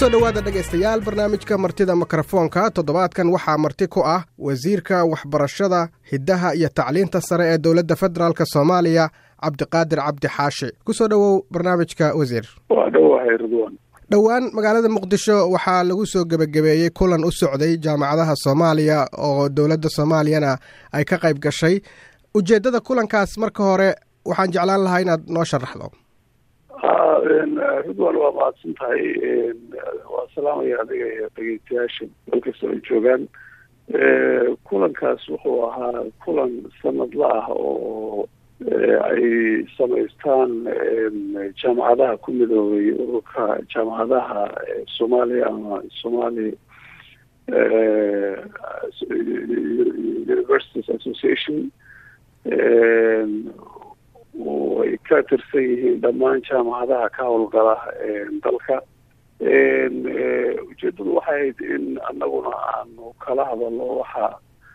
kusoo dhowaada dhegaystayaal barnaamijka martida mikrofoonka toddobaadkan waxaa marti ku ah wasiirka waxbarashada hiddaha iyo tacliinta sare ee dowladda federaalk soomaaliya cabdiqaadir cabdi xaashi kusoo dhowow barnaamijka wasiir waa dhowahay ridwan dhowaan magaalada muqdisho waxaa lagu soo gebagabeeyey kulan u socday jaamacadaha soomaaliya oo dowladda soomaaliyana ay ka qayb gashay ujeeddada kulankaas marka hore waxaan jeclaan lahaa inaad noo sharaxdo ridwan waa mahadsan tahay waa salaamaya adiga iyo dhegeystayaasha meel kastoo ay joogaan kulankaas wuxuu ahaa kulan sanadla ah oo ay samaystaan jaamacadaha ku midoobay ururka jaamacadaha soomaaliya ama somali universities association ay ka tirsan yihiin dhammaan jaamacadaha ka howlgala dalka ujeedadu waxay ahayd in anaguna aanu kala hadalno waxa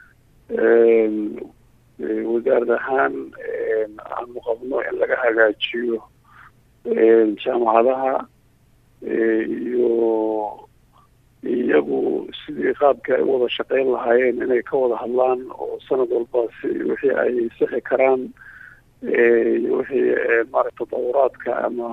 wasaarad ahaan aanu qabno in laga hagaajiyo jaamacadaha iyo iyagu sidii qaabkii ay u wada shaqeyn lahaayeen inay ka wada hadlaan oo sanad walba si wixii ay sixi karaan iyo wixii maaragta dawuraadka ama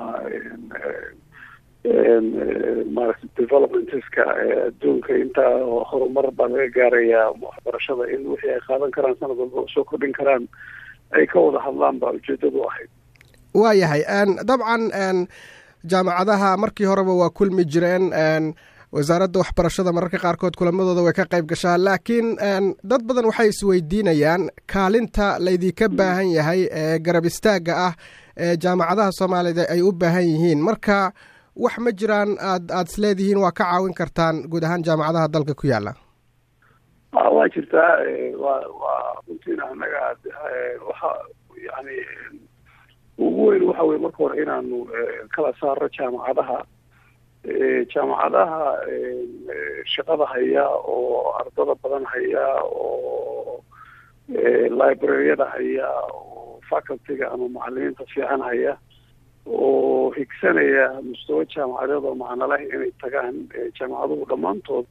maaragta developmentska adduunka intaa horumar baa laga gaarayaa waxbarashada in wixii ay qaadan karaan sanad walba soo kordhin karaan ay ka wada hadlaan baa ujeedadu ahayd waa yahay dabcan jaamacadaha markii horeba waa kulmi jireen wasaaradda waxbarashada mararka qaarkood kulamadooda way ka qayb gashaa laakiin dad badan waxay isweydiinayaan kaalinta laydinka baahan yahay ee garab istaagga ah ee jaamacadaha soomaalida ay u baahan yihiin marka wax ma jiraan aad aada is leedihiin waa ka caawin kartaan guud ahaan jaamacadaha dalka ku yaala waa jirtaa wa waa runtiina anaga waxa yani ugu weyn waxa weye marka hore inaanu kala saarno jaamacadaha jaamacadaha shaqada haya oo ardada badan haya oo libraryada haya oo facultyga ama macalimiinta fiican haya oo higsanaya mustawa jaamacadeed oo macno leh inay tagaan jaamacaduhu dhammaantood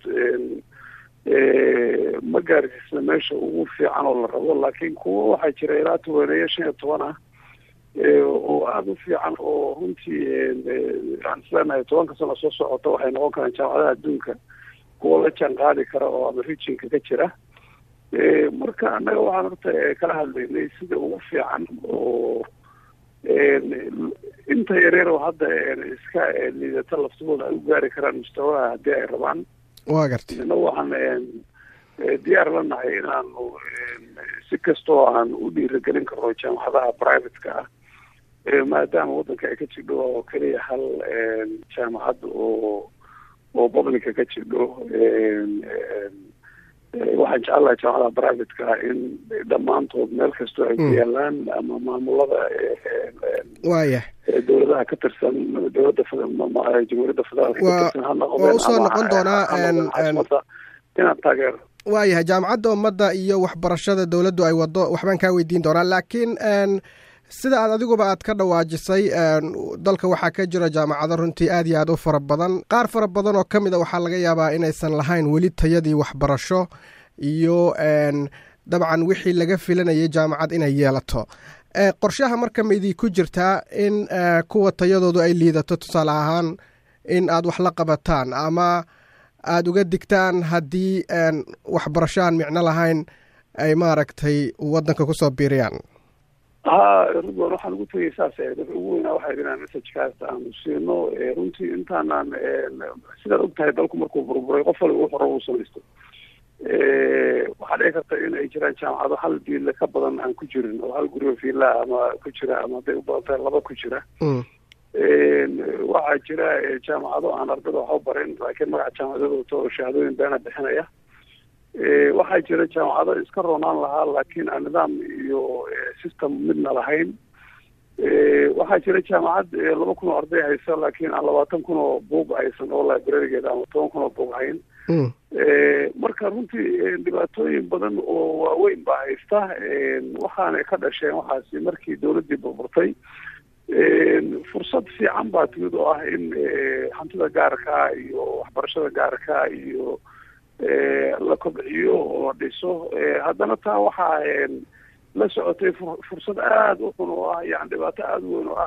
ma gaarsiisna meesha ugu fiican oo la rabo laakiin kuwa waxaa jira ilaa tobaneeyo shan iyo toban ah oo aada u fiican oo runtii aan isleenahay tobanka sano soo socota waxay noqon karaan jaamacadaha adduunka kuwa la jaan qaadi kara oo ama regionka ka jira marka annaga waxaan horta kala hadlaynay sida ugu fiican oo inta yareer oo hadda iska liidata laftigooda ay u gaari karaan mustawaha haddii ay rabaan wa garta ina waxaan diyaar la nahay inaanu si kastoo aan u dhiiragelin karno jaamacadaha privateka ah maadaama waddanka ay ka jidho oo keliya hal jaamacad oo oo publica ka jidho waxaan jecelahay jaamacadaha privateka ah in dhammaantood meel kastoo ay ku yaalaan ama maamulada waya dowladaha ka tirsan dowladda jamhuuriyadda federaalka ka tirsan ha noqdeen waa usoo noqon doonaa inaan taageero waayahay jaamacadda ummadda iyo waxbarashada dowladdu ay waddo waxbaan kaa weydiin doonaa laakiin sida aad adiguba aad ka dhawaajisay dalka waxaa ka jira jaamacado runtii aad iyo aad u fara badan qaar fara badan oo ka mid a waxaa laga yaabaa inaysan lahayn weli tayadii waxbarasho iyo dabcan wixii laga filanayay jaamacad inay yeelato qorshaha marka maydii ku jirtaa in kuwa tayadoodu ay liidato tusaale ahaan in aad wax la qabataan ama aada uga digtaan haddii waxbarasho aan micno lahayn ay maaragtay waddanka kusoo biiriyaan ha ridwan waxaan ugu tegay saas dadka ugu weynaa waxay inaan messajkaas aanu siino runtii intaanaan sidaad og tahay dalku markuu burburay qof waliba wuxuu rabo u samaysto waxaa dhici karta in ay jiraan jaamacado hal biille ka badan aan ku jirin oo hal guriga fiila ama ku jira ama hadday u badan tahay laba ku jira waxaa jira jaamacado aan ardada waxba barin laakiin magaca jaamacadooda wato oo shahaadooyin beena bixinaya waxaa jira jaamacado iska roonaan lahaa laakiin aan nidaam iyo system midna lahayn waxaa jira jaamacad laba kun oo arday haysa laakiin aan labaatan kun oo buug haysan oo librarigeeda ama toban kun oo buug hayn marka runtii dhibaatooyin badan oo waaweyn baa haysta waxaanay ka dhasheen waxaasi markii dowladdii burburtay fursad fiican baa timid oo ah in hantida gaarka iyo waxbarashada gaarka iyo la kobciyo oo la dhiso haddana taa waxaa la socotay fursad aada u xun oo ah yani dhibaato aada u weyn oo ah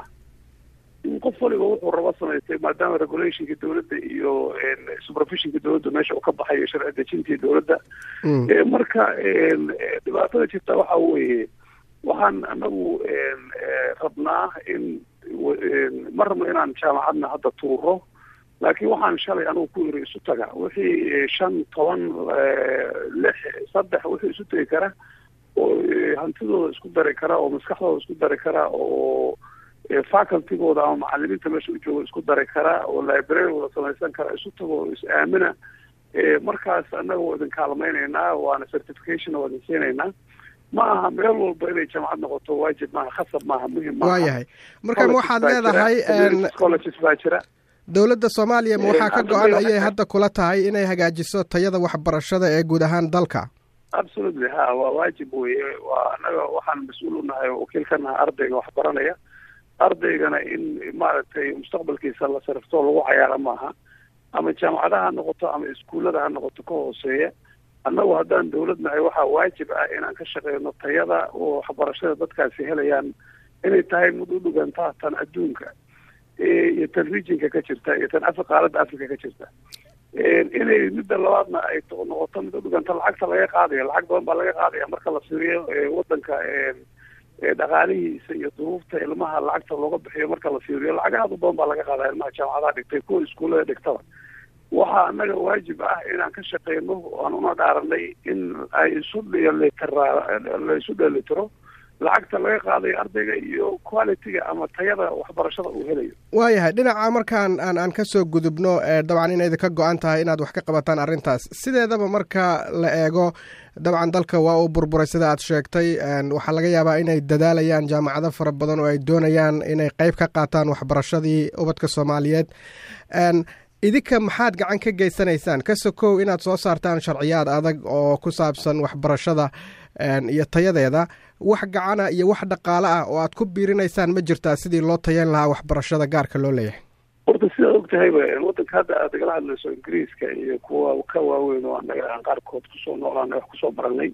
in qof waliba wuxuu rabo samaystay maadaama regulationka dowladda iyo supervisionka dowladda meesha uu ka baxayo sharci dejintii dowladda marka dhibaatada jirta waxa weeye waxaan anagu rabnaa in ma rabno inaan jaamacadna hadda tuuro laakiin waxaan shalay anugu ku iri isu taga wixii shan toban lix saddex wixii isu tegi kara oo hantidooda isku dari kara oo maskaxdooda isku dari kara oo facultigooda ama macalimiinta meesha u jooga isku dari kara oo librarygooda samaysan kara isu tago is aamina markaas annaga waa idin kaalmaynaynaa waana certification waa idin siinaynaa ma aha meel walba inay jaamacad noqoto waajib maaha khasab maaha muhim maaha waayahay marka ma waxaad leedahay colleges baa jira dowladda soomaaliya ma waxaa ka go-an ayay hadda kula tahay inay hagaajiso tayada waxbarashada ee guud ahaan dalka absolutely ha waa waajib weye waa annaga waxaan mas-uul u nahay oo wakiil ka nahay ardayga waxbaranaya ardaygana in maaragtay mustaqbalkiisa la sarifto lagu cayaaro maaha ama jaamacadaha ha noqoto ama iskuullada ha noqoto ka hooseeya annagu haddaan dowlad nahay waxaa waajib ah inaan ka shaqeyno tayada oo waxbarashada dadkaasi helayaan inay tahay mid u dhugantaa tan adduunka iyo tan regionka ka jirta iyo tan af qaaladda africa ka jirta inay midda labaadna ay noqoto mid u dhuganta lacagta laga qaadayo lacag badan baa laga qaadaya marka la fiiriyo wadanka dhaqaalihiisa iyo duruufta ilmaha lacagta looga bixiyo marka la fiiriyo lacag aad u badan baa laga qaadaya ilmaha jaamacadaha dhigtay kuwa iskuullada dhigtaba waxaa annaga waajib ah inaan ka shaqeyno aan una dhaaranay in ay isu dhelitira la isu dhelitiro lacagta laga qaadayo ardayga iyo qualityga ama tayada waxbarashada uu helayo waayahay dhinaca markaan aan aan kasoo gudubno dabcan inay idinka go-an tahay inaad wax ka qabataan arrintaas sideedaba marka la eego dabcan dalka waa uu burburay sida aad sheegtay waxaa laga yaabaa inay dadaalayaan jaamacado fara badan oo ay doonayaan inay qeyb ka qaataan waxbarashadii ubadka soomaaliyeed idinka maxaad gacan ka geysanaysaan ka sokow inaad soo saartaan sharciyaad adag oo ku saabsan waxbarashada iyo tayadeeda wax gacana iyo wax dhaqaale ah oo aad ku biirinaysaan ma jirtaa sidii loo tayan lahaa waxbarashada gaarka loo leeyahay horta sidaad og tahayba wadanka hadda aad igala hadlayso ingiriiska iyo kuwa ka waaweyn oo annaga aan qaarkood kusoo noolaanay wax kusoo baranay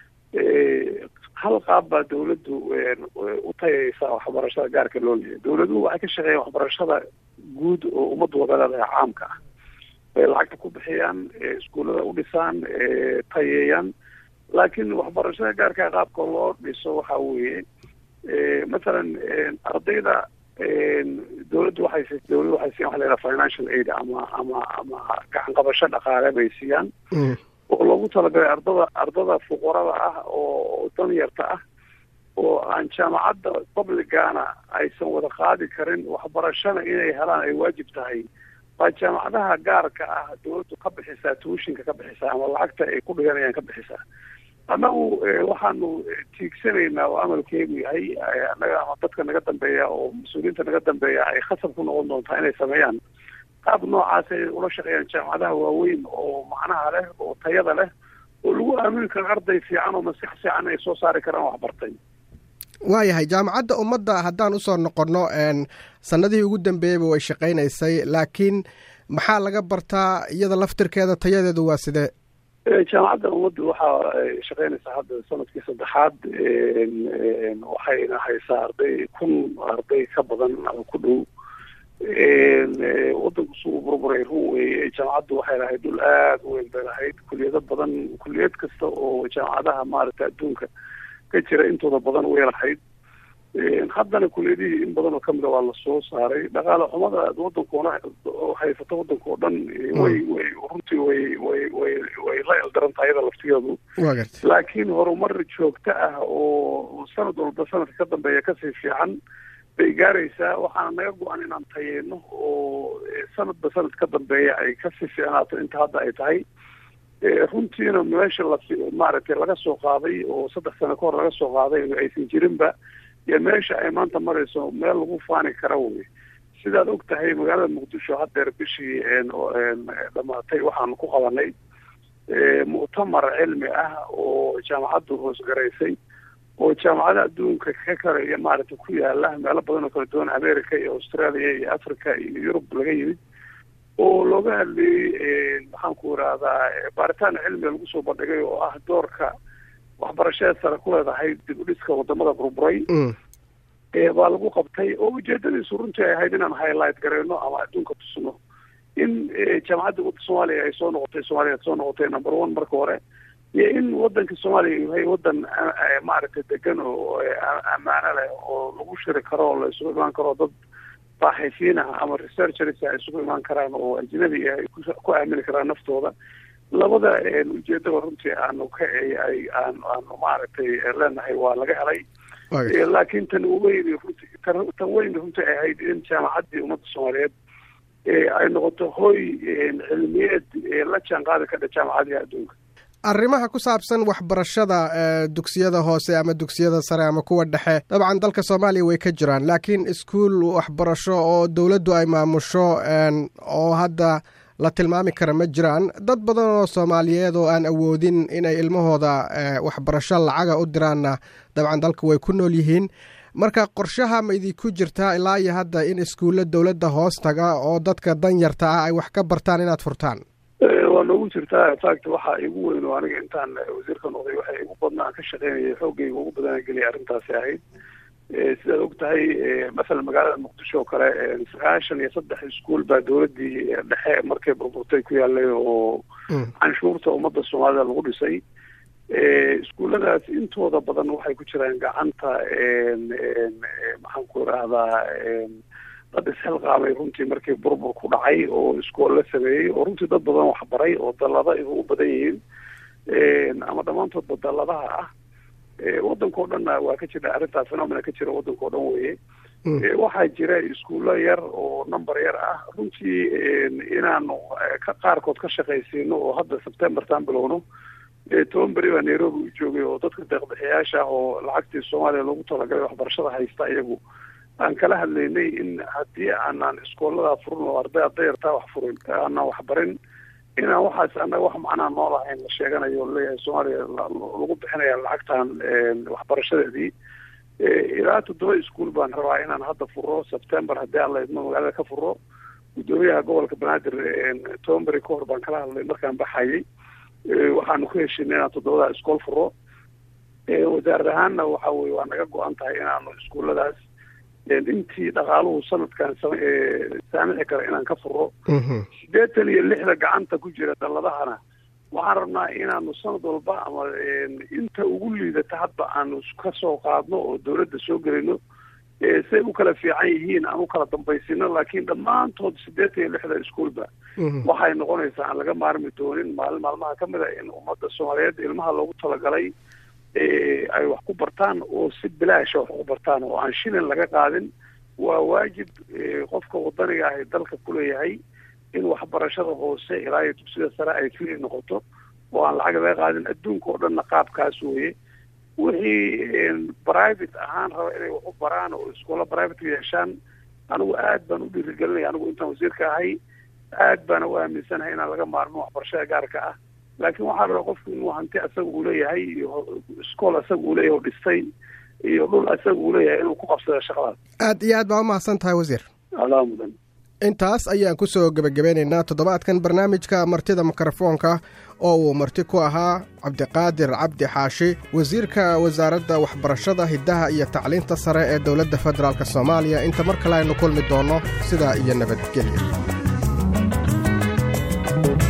hal qaab baa dawladdu u tayaysaa waxbarashada gaarka loo leeyahay dawladuhu waxay ka shaqeeyaan waxbarashada guud oo ummadda wada leedahay caamka ah bay lacagta ku bixiyaan iskuullada u dhisaan tayeeyaan laakiin waxbarashada gaarka qaabka loo dhiso waxa weeye mathalan ardayda dawladdu waxay dawladdu waxay siiyaan waxa la yidhaha financial aid ama ama ama gacan qabasho dhaqaale bay siiyaan oo loogu talagalay ardada ardada fuqarada ah oo danyarta ah oo aan jaamacadda publicana aysan wada qaadi karin waxbarashana inay helaan ay waajib tahay baa jaamacadaha gaarka ah dawladdu ka bixisaa tuushinka ka bixisaa ama lacagta ay ku dhiganayaan ka bixisaa annagu waxaanu tiigsanaynaa oo amalkeegu yahay annaga ama dadka naga dambeeya oo mas-uuliyiinta naga dambeeya ay khasab ku noqon doontaa inay sameeyaan qaab noocaas ay ula shaqeeyaan jaamacadaha waaweyn oo macnaha leh oo tayada leh oo lagu aamini karo arday fiican oo maskax fiican ay soo saari karaan waxbartay waayahay jaamacadda ummadda haddaan usoo noqonno sanadihii ugu dambeeyeyba way shaqaynaysay laakiin maxaa laga bartaa iyada laftirkeeda tayadeedu waa sidee jaamacadda ummaddu waxaa shaqeynaysaa hadda sanadkii saddexaad waxayna haysaa arday kun arday ka badan ama ku dhow wadanku suu burburay run weeye jaamacaddu waxay lahayd dhul aada u weyn bay lahayd kuliyado badan kuliyad kasta oo jaamacadaha maaragtay adduunka ka jira intooda badan way lahayd haddana kuliyadihii in badan oo kamida waa lasoo saaray dhaqaale xumada wadankoona haysato wadanka oo dhan way way runtii way way way way la eldaran tahay iyada laftigeedu laakiin horumar joogto ah oo sanad walba sanadka ka dambeeya kasii fiican bay gaaraysaa waxaana naga go-an inaan tayeyno oo sanadba sanad ka dambeeya ay kasii fiicnaato inta hadda ay tahay runtiina meesha la maaragtay laga soo qaaday oo saddex sano ka hor laga soo qaaday aysan jirinba iyo meesha ay maanta marayso meel lagu faani kara wey sidaad og tahay magaalada muqdisho haddeer bishii dhamaatay waxaanu ku qabanay mu'tamar cilmi ah oo jaamacaddu hoosgaraysay oo jaamacada adduunka ka kale iyo maaragtay ku yaala meelo badan oo kala duwan america iyo australia iyo africa iyo yurub laga yimid oo looga hadlayey maxaan ku irahdaa baaritaan cilmiga lagu soo bandhigay oo ah doorka waxbarashada sare ku leedahay dib u dhiska wadamada burburay baa lagu qabtay oo ujeedadiisu runtii ay ahayd inaan highlight gareyno ama adduunka tusno in jaamacadda wadda soomaaliya ay soo noqotay soomaaliya soo noqotay number one marka hore iyo in wadanka soomaaliya yahay wadan maaragtay degan oo ammaano leh oo lagu shiri karo oo la isugu imaan karo dad baaxisiin ah ama researchers ay isugu imaan karaan oo ajnabi ah ay ku aamini karaan naftooda labada ujeedaba runtii aanu ka ay aan aanu maaragtay leenahay waa laga helay laakiin tan weyn runti tan weyn runtii ay ahayd in jaamacaddii ummadda soomaaliyeed ay noqoto hoy cilmiyeed la jaan qaadi kadha jaamacadiha adduunka arrimaha ku saabsan waxbarashada dugsiyada hoose ama dugsiyada sare ama kuwa dhexe dabcan dalka soomaaliya way ka jiraan laakiin iskuol waxbarasho oo dowladdu ay maamusho oo hadda la tilmaami kara ma jiraan dad badan oo soomaaliyeed oo aan awoodin inay ilmahooda waxbarasho lacaga u diraanna dabcan dalka way ku nool yihiin marka qorshaha ma idinku jirtaa ilaa iyo hadda in iskuulla dowladda hoos taga oo dadka danyarta ah ay wax ka bartaan inaad furtaan waa noogu jirtaa infact waxaa igu weyn oo aniga intaan wasiirka noqday waxa igu badna aan ka shaqeynaya xoogayga ugu badana geliyay arrintaasi ahayd sidaad og tahay masalan magaalada muqdisho oo kale sagaashan iyo saddex iskuol baa dowladdii dhexe markay burburtay ku yaalay oo canshuurta ummadda soomaalida lagu dhisay iskuulladaas intooda badan waxay ku jiraan gacanta maxaan ku irahdaa dad isxilqaamay runtii markii burbur ku dhacay oo iskool la sameeyey oo runtii dad badan waxbaray oo dallada ay ugu badan yihiin ama dhammaantoodba dalladaha ah waddanka o dhanna waa ka jira arrintaa phenomena ka jira waddanka o dhan weye waxaa jira iskuullo yar oo number yar ah runtii inaanu qaarkood ka shaqaysiino oo hadda septembertan bilowno toban beri baa nairobi u joogay oo dadka deeqbixiyaasha ah oo lacagtii soomaaliya loogu talagalay waxbarashada haysta iyagu aan kala hadlaynay in haddii aanaan iskooladaa furin oo arday ardayartaa wax furin aanaan waxbarin inaan waxaas annaga wax macnaa nool ahayn la sheeganayo o leeyahay soomaaliya lagu bixinaya lacagtan waxbarashadeedii ilaa toddoba iskuol baan rabaa inaan hadda furo september haddii aan la idmo magaalada ka furo guddoomiyaha gobolka banaadir toban beri ka hor baan kala hadlay markaan baxayay waxaanu ku heshinay inaan toddobadaa iskool furo wasaarad ahaanna waxa weye waa naga go-an tahay inaanu iskuulladaas intii dhaqaaluhu sanadkan saamixi kara inaan ka furo sideetan iyo lixda gacanta ku jira dalladahana waxaan rabnaa inaanu sanad walba ama inta ugu liidata hadba aanu ka soo qaadno oo dawladda soo gelino say u kala fiican yihiin aan u kala dambaysino laakiin dhammaantood siddeetan iyo lixda iskuolba waxay noqonaysaa aan laga maarmi doonin maalin maalmaha ka mid a in ummadda soomaaliyeed ilmaha loogu talagalay ay wax ku bartaan oo si bilaasha wax ku bartaan oo aan shilin laga qaadin waa waajib qofka wadaniga ahi dalka kuleeyahay in waxbarashada hoose ilaa iyo dugsida sare ay fili noqoto oo aan lacag laga qaadin adduunka oo dhanna qaabkaas weye wixii private ahaan raba inay wax u baraan oo iskoola private yeeshaan anigu aad baan u dhiirigelinaya anigu intaan wasiirka ahay aad baana u aaminsanahay inaan laga maarmin waxbarashada gaarka ah laakiin waxaa la rabaa qofku inuu hanti asaga uu leeyahay iyo iskool asaga uu leeyahay oo dhistay iyo dhul asaga uu leeyahay inuu ku qabsado shaqadaas aad iyo aad baa umahadsan tahay wasiir adaa mudan intaas ayaan ku soo gebagabeynaynaa toddobaadkan barnaamijka martida mikrofoonka oo uu marti ku ahaa cabdiqaadir cabdi xaashi wasiirka wasaaradda waxbarashada hiddaha iyo tacliinta sare ee dowladda federaalk soomaaliya inta mar kale aynu kulmi doonno sidaa iyo nabadgelya